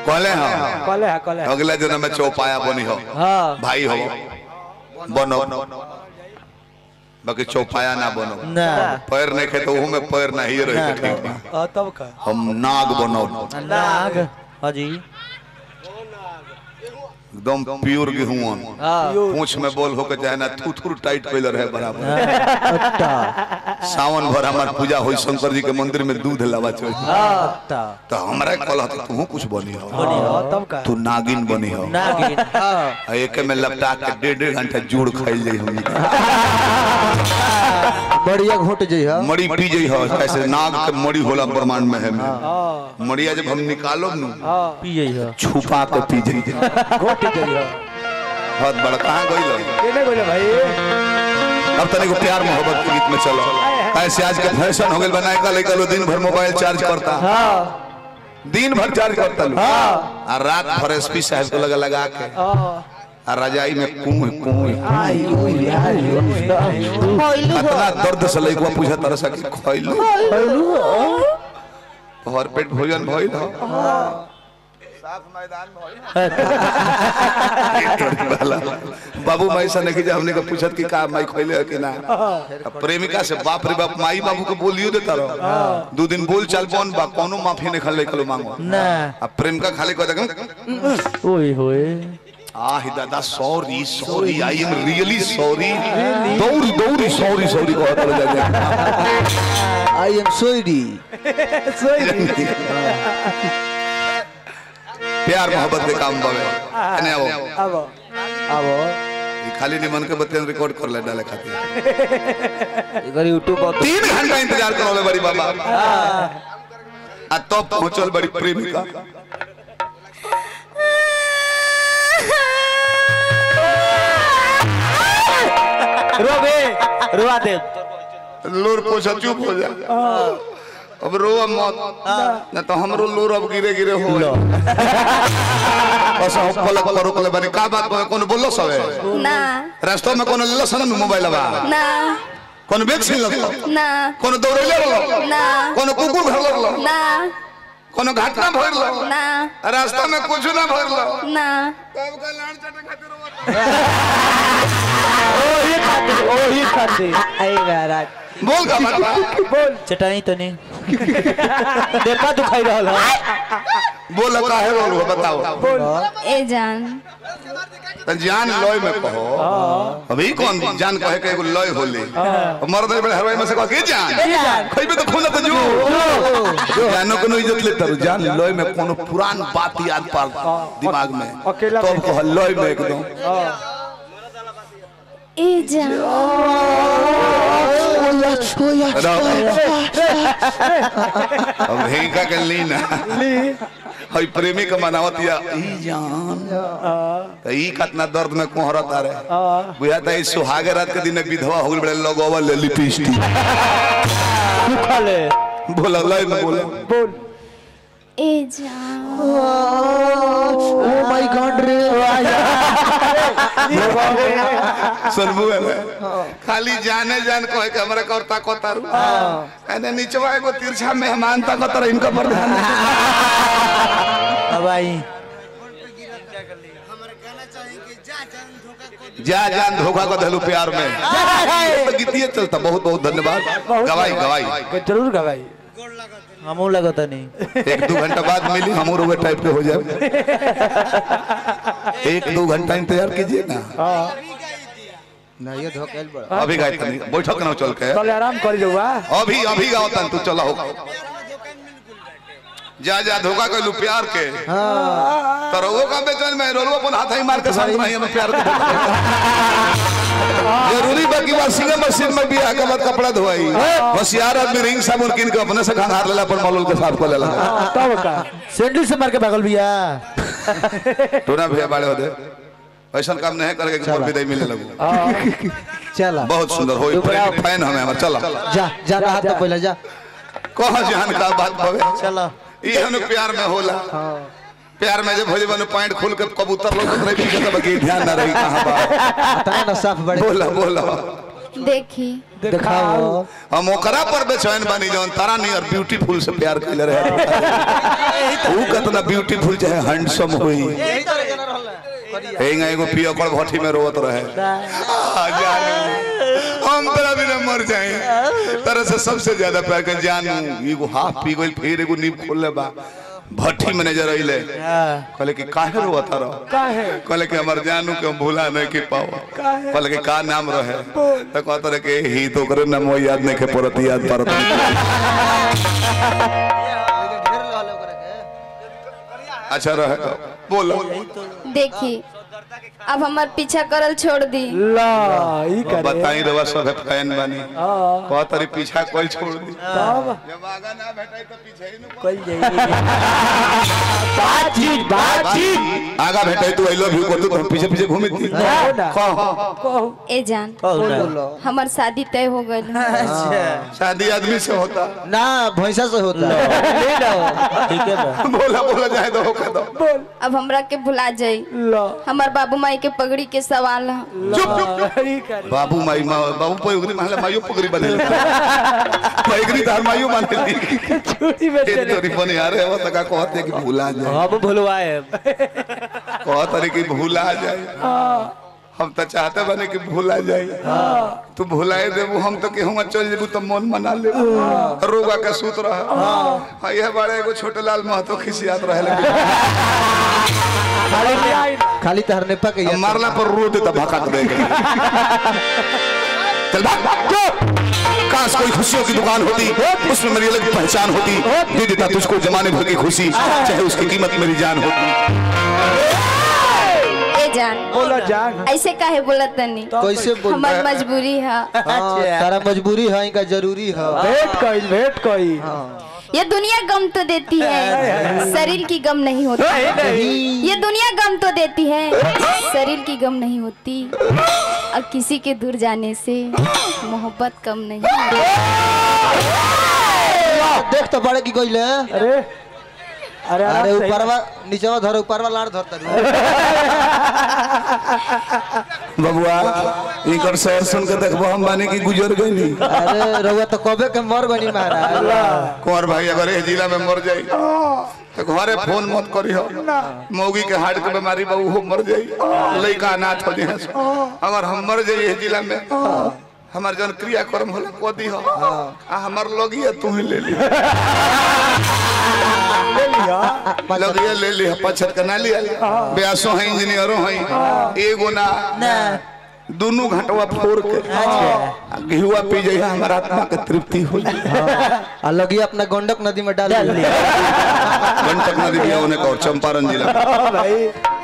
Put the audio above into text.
कहले हाँ कले है कले है अगला जन्म में चौपाया बनी हो हाँ भाई हो बनो बाकी चौपाया ना बनो ना पैर नहीं खे तो में पैर नहीं रहे तो ठीक बा आ, तब का हम नाग बनो नाग हाँ जी एकदम प्योर गेहूं हाँ पूछ में बोल होके चाहे ना थुथुर टाइट कैले रहे बराबर अच्छा सावन भर हमार पूजा होई शंकर जी के मंदिर में दूध लावा चाहिए अच्छा तो हमरा कहला तो तू कुछ बनी हो हाँ, तब का तू नागिन बनी हो नागिन हाँ आ एक में लपटा के डेढ़ डेढ़ घंटा जोड़ खाइल जाई हमनी के। बढ़िया घोट जाइ है मड़ी पी जाई हो कैसे नाग के मड़ी होला ब्रह्मांड में है में हाँ मड़िया जब हम निकालो नु हाँ पी जाइ है छुपा के पी जाई घोट गई है बहुत बड़ा कहाँ गई केने बोले भाई अब तनिक को प्यार मोहब्बत के गीत में चलो ऐसे आज के फैशन हो गए बनाए का लेकर लो दिन भर मोबाइल चार्ज करता हाँ दिन भर चार्ज करता लो हाँ और रात भर एसपी साहब को लगा लगा के हाँ और रजाई में कुएं कुएं आई हुई आई हुई इतना दर्द से लइकवा पूछा तरह से कि खइलू भर पेट भोजन भइल हो साफ मैदान में बाबू माई से नहीं जब हमने के पूछत कि का माई खइले है कि ना अब प्रेमिका से बाप रे बाप माई बाबू के बोलियो देता रहो दो दिन बोल चाल बन बा कोनो माफी नहीं खले कलो मांगो ना अब प्रेमिका खाली कह देगा ओए होए आह दादा sorry sorry I am really sorry दौड़ दौड़ सॉरी सॉरी कहत रह जा आई एम सॉरी प्यार मोहब्बत के काम बावे अने आओ अब अब ये खाली निमन के बत्तियां रिकॉर्ड कर ले डाले खातिर इधर यूट्यूब पर तीन घंटा इंतजार करो ले बड़ी बाबा आ तो पहुंचल बड़ी प्रेमिका रोबे रुआ दे लोर पोछा चुप हो जा अब रो मत ना तो हमरो लोर अब गिरे गिरे हो बस हम पलक पर रोकले बानी का बात बा कोनो बोलो सबे ना रास्ता में कोनो लेलो सन मोबाइल बा ना कोनो बैग छीन लो ना कोनो दौड़ैले लो ना कोनो कुकुर घर लो ना कोनो घटना भइल लो ना रास्ता में कुछ ना भइल लो ना तब का लान चटे खातिर रोवत ओही खाती ओही खाती आई महाराज बोल का बात बा? बोल चटाई तो नहीं देखा दुखाई रहल है बोल का है बोल बताओ बोल ए जान त जान लय में कहो अभी कौन जान कहे के एगो लय होले मर्द बड़े हरवाई में से कह के जान खइबे तो खून तो जो जानो कोनो इज्जत ले तरु जान लय में कोनो पुरान बात याद पार दिमाग में अकेला तब कह लय में एकदम ए जान अब हेंका के ली ना ली हई प्रेमी के मनावत या ई जान त ई कितना दर्द में कोहरत आ रे बुझा त ई सुहागे रात के दिन विधवा हो गइल बड़े लगवा ले लिपस्टिक सुखल है बोला लय में बोला बोल ए जान ओ माय गॉड रे सुनबू है खाली जाने जान कहे के हमरा करता कोतारू कहने नीचवा एगो तिरछा मेहमान ता कोतर इनका प्रधान अब आई जा जान धोखा को धलू प्यार में तो गीतिए चलता बहुत बहुत धन्यवाद गवाई गवाई जरूर गवाई हमू लगता नहीं एक दो घंटा बाद मिली हम रोवे टाइप के हो जाए एक दो घंटा इंतजार कीजिए ना ना ये धोखेल बड़ा अभी गाय तनी बैठक ना चल के चले आराम कर जाऊगा अभी अभी गाओ तन तू चला हो जा जा धोखा कइलू प्यार के तो रोवो का बेचैन में रोलवा अपन हाथ ही मार के संग नहीं हम प्यार के जरूरी बाकी बात सिंगर मशीन में भी आके बाद कपड़ा धोई होशियार आदमी रिंग साबुन किन के अपने से खंगार लेला पर मलुल के साफ कर लेला तब का सैंडल से मार के भागल भैया टोना भैया बाड़े हो दे ऐसा काम नहीं करके कि मोर विदाई मिले लगू चला बहुत सुंदर होई फैन हमें हमर चला जा जा रहा तो पहले जा कह जान का बात भवे चलो ई हनु प्यार में होला प्यार में जब भोजे बनु पॉइंट खोल के कबूतर लोग रही पीछे तब की ध्यान ना रही कहां बा तना ना साफ बड़े बोला बोला देखी दिखाओ हम ओकरा पर बेचैन बनी जौन तारा नियर ब्यूटीफुल से प्यार कैले रहे ऊ कतना कितना ब्यूटीफुल चाहे हैंडसम हुई हेंगा एगो पिया कर भट्टी में रोवत रहे आ, जानू हम तेरा बिना मर जाए तरह से सबसे ज्यादा प्यार कर जानू एगो हाफ पी गइल फिर एगो नींब खोल ले बा भट्टी मैनेजर अइले कहले कि काहे रोवत रहो काहे कहले कि हमर जानू के हम भूला नहीं के पाओ काहे? कहले कि का नाम रहे तो कहत रहे कि ही तो करे नाम याद नहीं के परत याद परत नहीं। अच्छा रहे तो बोलो देखी अब हमार पीछा करल छोड़ दी ला ई करे बताई रवा सब फैन बनी हाँ कह तरी पीछा कोई छोड़ दी तब जब आगा ना भेटाई तो पीछे ही न कल जाई बातचीत बातचीत आगा भेटाई तो आई लव यू को तो पीछे पीछे घूमी थी कहो ना कह कहो ए जान बोलो हमार शादी तय हो गइल शादी आदमी से होता ना भैंसा से होता है ठीक है बा बोला बोला जाए तो होका दो बोल अब हमरा के भुला जाई ला हमार बाबू माई के पगड़ी के सवाल है ला ई करे बाबू माई माँ बाबू पगड़ी माले मायू पगड़ी बने पगड़ी तार मायू माने चूड़ी में ये चले तोरी बने यार है वो तका कहते हैं कि भूला जाए हम भुलवाए कहते हैं कि भूला जाए हम तो चाहते बने कि भूला जाए तू भुलाए देबू हम तो केहू चल जेबू तो मन मना ले रोगा के सूत रह हाँ यह बड़े एगो छोटे लाल महतो खिसियात रहे लेकिन खाली आई खाली तहर नेपा के याद मारला पर रो देता भकात दे के। चल भाग भाग चुप काश कोई खुशियों की दुकान होती उसमें मेरी अलग पहचान होती दे देता तुझको जमाने भर की खुशी चाहे उसकी कीमत मेरी जान होती ए जान बोला जान ऐसे काहे बोलत तनी कैसे बोल हमार मजबूरी है हाँ, तारा मजबूरी है का जरूरी है भेंट कइल भेंट कइल ये दुनिया गम तो देती है शरीर की गम नहीं होती ये दुनिया गम तो देती है शरीर की गम नहीं होती और किसी के दूर जाने से मोहब्बत कम नहीं होती। देख तो बड़े की कोई अरे अरे अरे आराम से- ऊपरवा नीचवा धर ऊपरवा लाड़ धरता बबुआ इनकर शहर सुन के देखबो हम बानी की गुजर गई अरे रउआ तो कबे के मर गनी महाराज कुंवर भाई अगर ये जिला में मर जाई तो घरे फोन मत करी हो मौगी के हार्ट के बीमारी बा उहो मर जाई लइका अनाथ हो जाए अगर हम मर जाई ये जिला में हमार जन क्रियाक्रम होला कोदी हो आ हमार लोगिया तू ही ले ली ले लिया लोगिया ले ली पछत के ना लिया ब्यासो है इंजीनियरो है एगो ना दोनों घंटवा फोड़ के आ घिहुआ पी जाए हमारा आत्मा के तृप्ति हो जाए आ लगी अपना गंडक नदी में डाल दिया गंटक नदी भी होने का और चंपारण जिला में। हाँ भाई